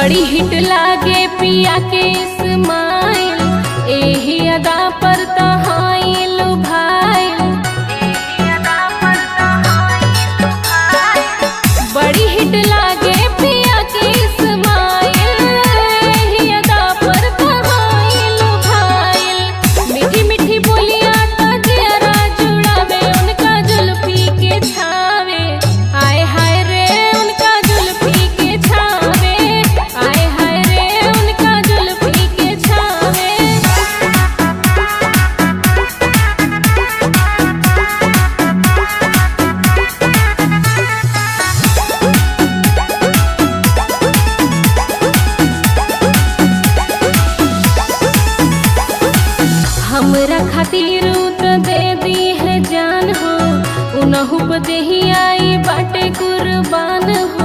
बड़ी हिट लागे पिया के स्माइल एही अदा पर तहाइल भाइल बड़ी हिट लागे पिया के स्माइल एही अदा पर तहाइल भाइल मीठी मीठी बोलियां तो जरा जुड़ावे उनका जुल्फी के छावे आय हाय रे उनका जुल्फी के छावे आय हाय रे उनका जुल्फी के छावे हमरा खातिर उ त दे दी है जान हो उनहु पे देही आई बाटे कुर्बान हो